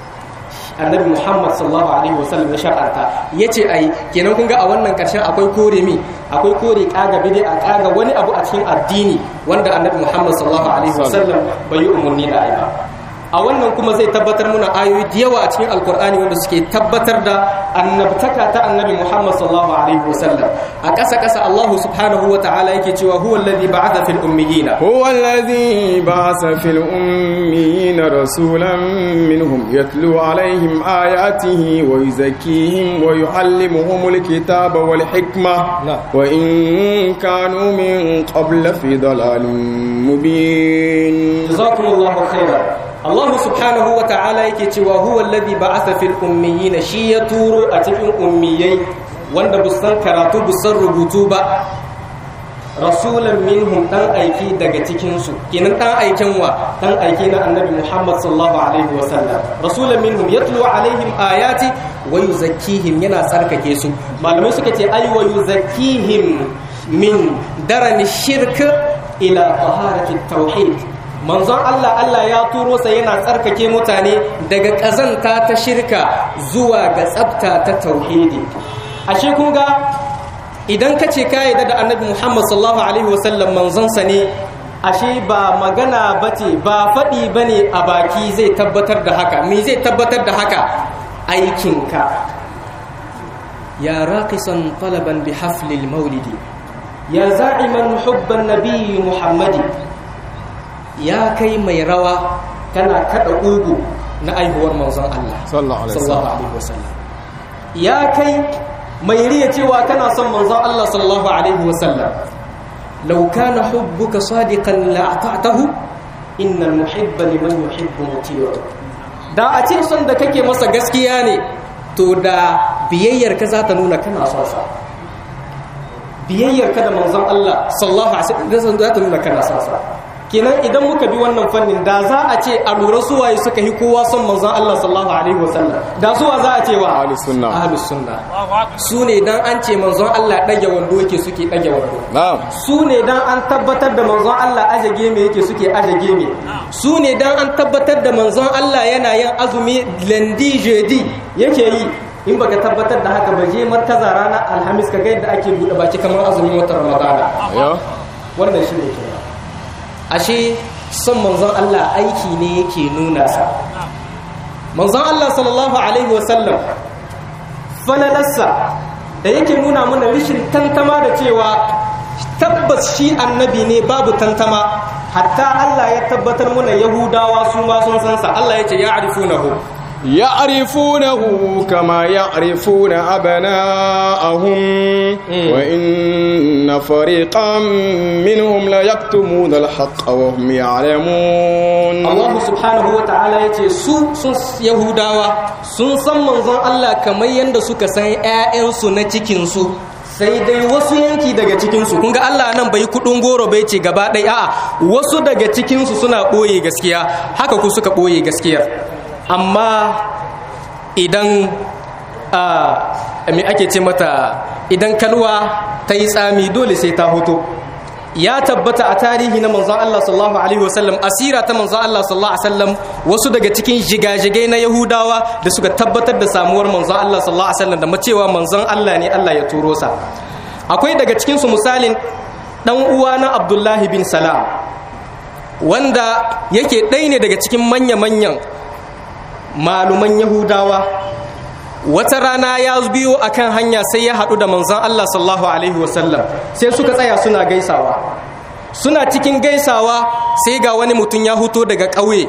annabi muhammad sallallahu alaihi wasallam ya shar'anta ya ce ai kenan kun ga a wannan karshen akwai kore mi akwai kore kaga bidi a kaga wani abu a cikin addini wanda annabi muhammad sallallahu alaihi wasallam bai yi umarni da ai ba a wannan kuma zai tabbatar muna ayoyi da yawa a cikin alkur'ani wanda suke tabbatar da annabtaka ta annabi muhammad sallallahu alaihi wasallam a ƙasa ƙasa allahu subhanahu wa ta'ala yake cewa huwa alladhi ba'atha fil ummiyina هو الذي بعث في الأميين رسولا منهم يتلو عليهم آياته ويزكيهم ويعلمهم الكتاب والحكمة نعم. وإن كانوا من قبل في ضلال مبين jazakumullahu khairan Allah subhanahu wa ta'ala yake cewa huwa alladhi ba'atha fil ummiyina shi ya turo a cikin ummiyai wanda busan karatu busan rubutu ba rasulan minhum dan aiki daga cikin su kenan dan aikin wa dan aiki na annabi Muhammad sallallahu alaihi wa sallam rasulan minhum yatlu alaihim ayati wa yuzakkihim yana tsarkake su malamai suka ce ay wa yuzakkihim min darani shirk ila taharati tauhid manzon Allah Allah ya turo sa yana tsarkake mutane daga ƙazanta ta shirka zuwa ga tsabta ta tauhidi ashe kun ga idan ka ce ka yarda da annabi Muhammad sallallahu alaihi wasallam manzon sa ne ashe ba magana bace ba faɗi bane a baki zai tabbatar da haka me zai tabbatar da haka aikinka ya raqisan talaban bi haflil maulidi ya za'iman hubban nabiyyi muhammadi ya kai mai rawa kana kada ugu na aihuwar manzon Allah sallallahu alaihi wasallam alaihi wasallam ya kai mai riya cewa kana son manzon Allah sallallahu alaihi wasallam law kana hubbuka sadiqan la ata'tahu innal muhibba liman yuhibbu muti'u da a ce son da kake masa gaskiya ne to da biyayyar ka za ta nuna kana son sa biyayyar ka da manzon Allah sallallahu alaihi wasallam za ta nuna kana son sa kenan idan muka bi wannan fannin da za a ce a lura suwaye suka yi kowa son manzon Allah sallallahu alaihi wasallam da suwa za a ce wa Ahlus sunna. ahlus sunna su ne dan an ce manzon Allah dage wando yake suke dage wando na'am su ne dan an tabbatar da manzon Allah aje geme yake suke aje geme su ne dan an tabbatar da manzon Allah yana yin azumi lundi jeudi yake yi in baka tabbatar da haka ba je markaza ranar alhamis ka ga yadda ake buɗe baki kamar azumin watan ramadana yo wannan shi ne kenan ashe son manzon Allah aiki ne yake nuna sa manzon Allah sallallahu alaihi wasallam falalarsa da yake nuna mana rishin tantama da cewa tabbas shi annabi ne babu tantama hatta Allah ya tabbatar mana yahudawa su ma sun san sa Allah ya ce ya arifunahu يعرفونه كما يعرفون أبناءهم وإن فريقا منهم ليكتمون الحق وهم يعلمون Allah subhanahu wa ta'ala ya ce su sun Yahudawa sun san manzon Allah kamar yadda suka san 'ya'yansu na cikinsu sai dai wasu yanki daga cikinsu kun ga Allah nan bai kudin goro bai ce gaba ɗaya a'a wasu daga cikinsu suna ɓoye gaskiya haka ku suka ɓoye gaskiyar amma idan a me ake ce mata idan kalwa ta yi tsami dole sai ta hoto ya tabbata a tarihi na manzon Allah sallallahu alaihi wasallam asira ta manzon Allah sallallahu alaihi wasallam wasu daga cikin jigajigai na Yahudawa da suka tabbatar da samuwar manzon Allah sallallahu alaihi wasallam da macewa manzon Allah ne Allah ya turo sa akwai daga cikin su misalin dan uwa na Abdullahi bin Salam wanda yake ɗaya ne daga cikin manya-manyan maluman Yahudawa wata rana ya biyo akan hanya sai ya haɗu da manzon Allah sallallahu alaihi wasallam sai suka tsaya suna gaisawa suna cikin gaisawa sai ga wani mutum ya huto daga ƙauye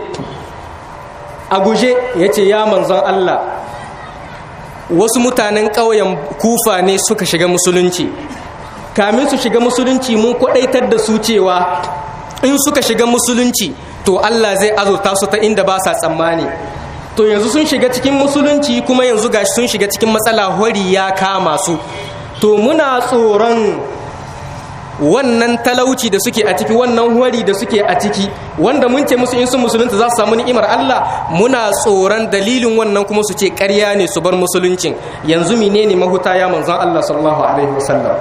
a guje ya ce ya manzon Allah wasu mutanen ƙauyen kufa ne suka shiga musulunci kamin su shiga musulunci mun kwaɗaitar da su cewa in suka shiga musulunci to Allah zai azurta su ta inda ba sa tsammani to yanzu sun shiga cikin musulunci kuma yanzu gashi sun shiga cikin matsala hori ya kama su to muna tsoron wannan talauci da suke a ciki wannan hori da suke a ciki wanda mun ce musu in sun musulunta za su samu ni'imar Allah muna tsoron dalilin wannan kuma su ce ƙarya ne su bar musuluncin yanzu menene mahuta ya manzon Allah sallallahu alaihi wasallam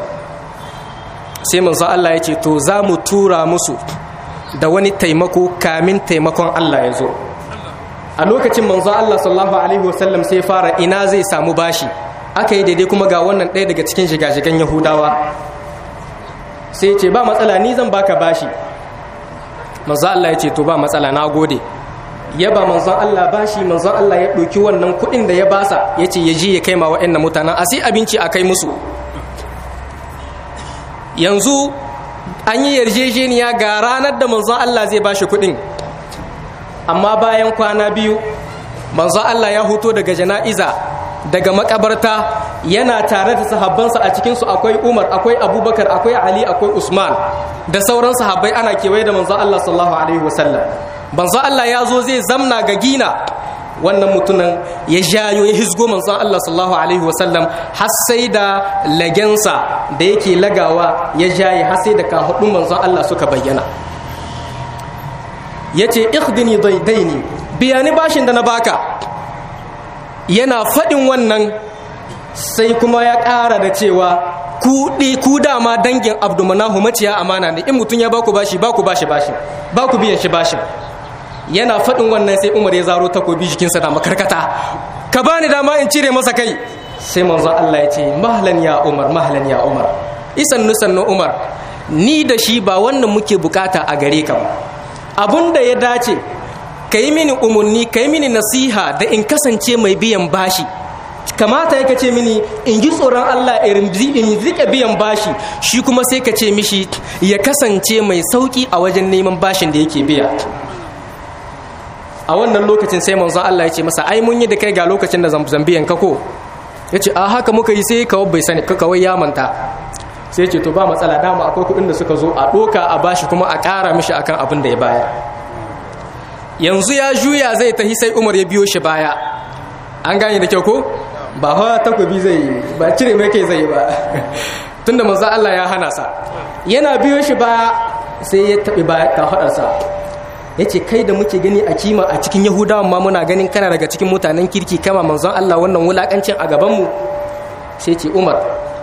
sai manzon Allah ya ce to za mu tura musu da wani taimako kamin taimakon Allah ya zo a lokacin manzo Allah sallallahu alaihi wasallam sai fara ina zai samu bashi aka yi daidai kuma ga wannan ɗaya daga cikin shiga-shigan yahudawa sai ce ba matsala ni zan baka bashi manzo Allah ya ce to ba matsala na gode ya ba manzon Allah bashi manzon Allah ya ɗauki wannan kuɗin da ya basa ya ce ya je ya kai ma waɗannan mutanen a sai abinci a kai musu yanzu an yi yarjejeniya ga ranar da manzon Allah zai bashi kuɗin amma bayan kwana biyu manzo Allah ya huto daga jana'iza daga makabarta yana tare da sahabbansa a cikinsu akwai Umar akwai Abubakar akwai Ali akwai Usman da sauran sahabbai ana kewaye da manzo Allah sallallahu alaihi wasallam manzo Allah ya zo zai zamna ga gina wannan mutumin ya jayo ya hisgo manzon Allah sallallahu alaihi wasallam har sai da lagensa da yake lagawa ya jaye har sai da kahudun manzon Allah suka bayyana ya ce ikhdini daidaini biya ni bashin da na baka yana faɗin wannan sai kuma ya ƙara da cewa kuɗi ku dama dangin abdumanahu maciya amana ne in mutum ya baku bashi baku bashi bashi baku biyan shi bashin yana faɗin wannan sai umar ya zaro takobi jikinsa da makarkata ka bani dama in cire masa kai sai manzo Allah ya ce mahlan ya umar mahlan ya umar isan nusan umar ni da shi ba wannan muke bukata a gare ka ba abun da ya dace ka yi mini umarni ka yi mini nasiha da in kasance mai biyan bashi kamata ya ce mini in ji tsoron Allah in rike biyan bashi shi kuma sai ka ce mishi ya kasance mai sauki a wajen neman bashin da yake biya a wannan lokacin sai manzon Allah ya ce masa ai mun yi da kai ga lokacin da zambiyan ka ko ya ce a haka muka yi sai kawai bai sani kawai ya manta sai ce to ba matsala dama akwai kuɗin da suka zo a ɗoka a bashi kuma a ƙara mishi akan abin da ya bayar yanzu ya juya zai tahi sai umar ya biyo shi baya an gane da kyau ko ba hawa takobi zai yi ba cire mai kai zai yi ba tunda manzo Allah ya hana sa yana biyo shi baya sai ya taɓi baya ka faɗarsa ya ce kai da muke gani a kima a cikin yahudawan ma muna ganin kana daga cikin mutanen kirki kama manzon Allah wannan wulakancin a gabanmu sai ce umar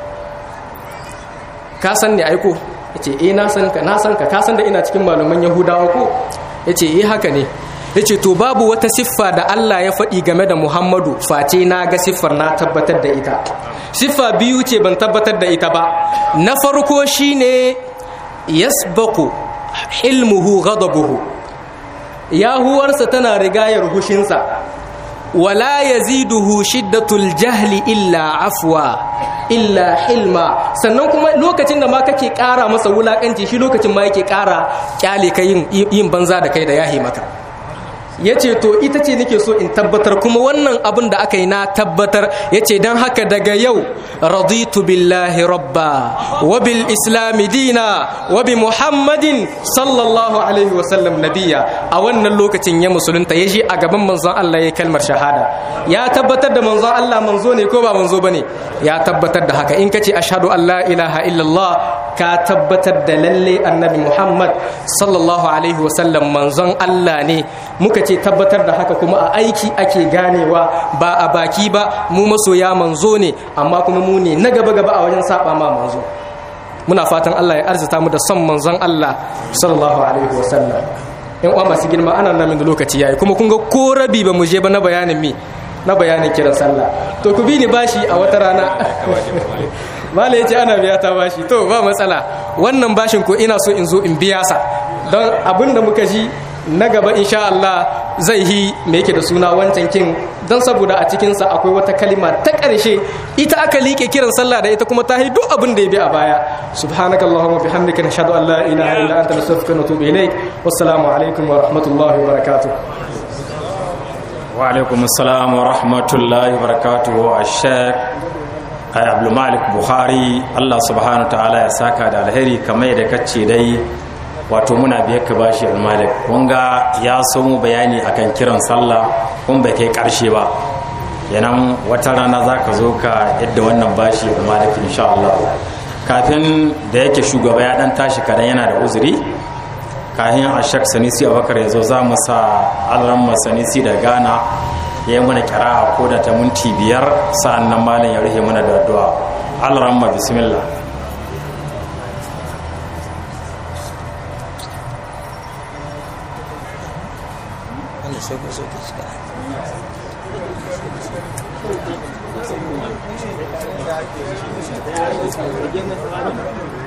ka san ne aiko ya ce eh na san ka na san ka ka san da ina cikin malaman yahudawa ko ya ce eh haka ne ya ce to babu wata siffa da Allah ya faɗi game da Muhammadu face na ga siffar na tabbatar da ita siffa biyu ce ban tabbatar da ita ba na farko shine yasbaku hilmuhu ghadabuhu yahuwarsa tana rigayar hushinsa wala yaziduhu shiddatul jahli illa afwa illa hilma sannan kuma lokacin da ma kake ƙara masa wulakanci shi lokacin ma yake ƙara kyale ka yin banza da kai da yahi maka ya ce to ita ce nake so in tabbatar kuma wannan abin da aka yi na tabbatar ya ce don haka daga yau raditu billahi rabba wa bil islami dina wa bi muhammadin sallallahu alaihi wasallam nabiya a wannan lokacin ya musulunta ya ji a gaban manzon Allah ya kalmar shahada ya tabbatar da manzon Allah manzo ne ko ba manzo bane ya tabbatar da haka in kace ashhadu an la ilaha illallah ka tabbatar da lalle annabi muhammad sallallahu alaihi wasallam manzon Allah ne muka ce tabbatar da haka kuma a aiki ake ganewa ba a baki ba mu masoya manzo ne amma kuma mu ne na gaba gaba a wajen saba ma manzo muna fatan Allah ya arzita mu da son manzon Allah sallallahu alaihi wasallam in uwa masu girma ana nan da lokaci yayi kuma kun ga ko rabi ba mu je ba na bayanin mi na bayanin kiran sallah to ku bi ni bashi a wata rana mala yace ana biya ta bashi to ba matsala wannan bashin ko ina so in zo in biya sa don abinda muka ji na gaba insha Allah zai yi me yake da suna wancan kin don saboda a cikinsa akwai wata kalima ta ƙarshe ita aka liƙe kiran sallah da ita kuma ta duk abin da ya bi a baya subhanaka allahumma bihamdika nashhadu an la ilaha illa anta nastaghfiruka wa natubu ilayk wassalamu alaikum wa rahmatullahi wa barakatuh wa alaikum assalam wa rahmatullahi wa barakatuh ash-shaykh Abdul Malik Buhari Allah subhanahu wa ta'ala ya saka da alheri kamar da kace dai wato muna biyar ka bashi almalik wanga ya so mu bayani akan kiran sallah kun bai kai karshe ba yanan wata rana za ka zo ka yadda wannan bashi almalik insha Allah kafin da yake shugaba ya dan tashi kadan yana da uzuri kafin a shak sanisi abakar ya zo za mu sa alramma sanisi da gana ya yi mana kira ko da ta minti biyar sa'an nan malam ya rufe mana da addu'a alramma bismillah Thank you.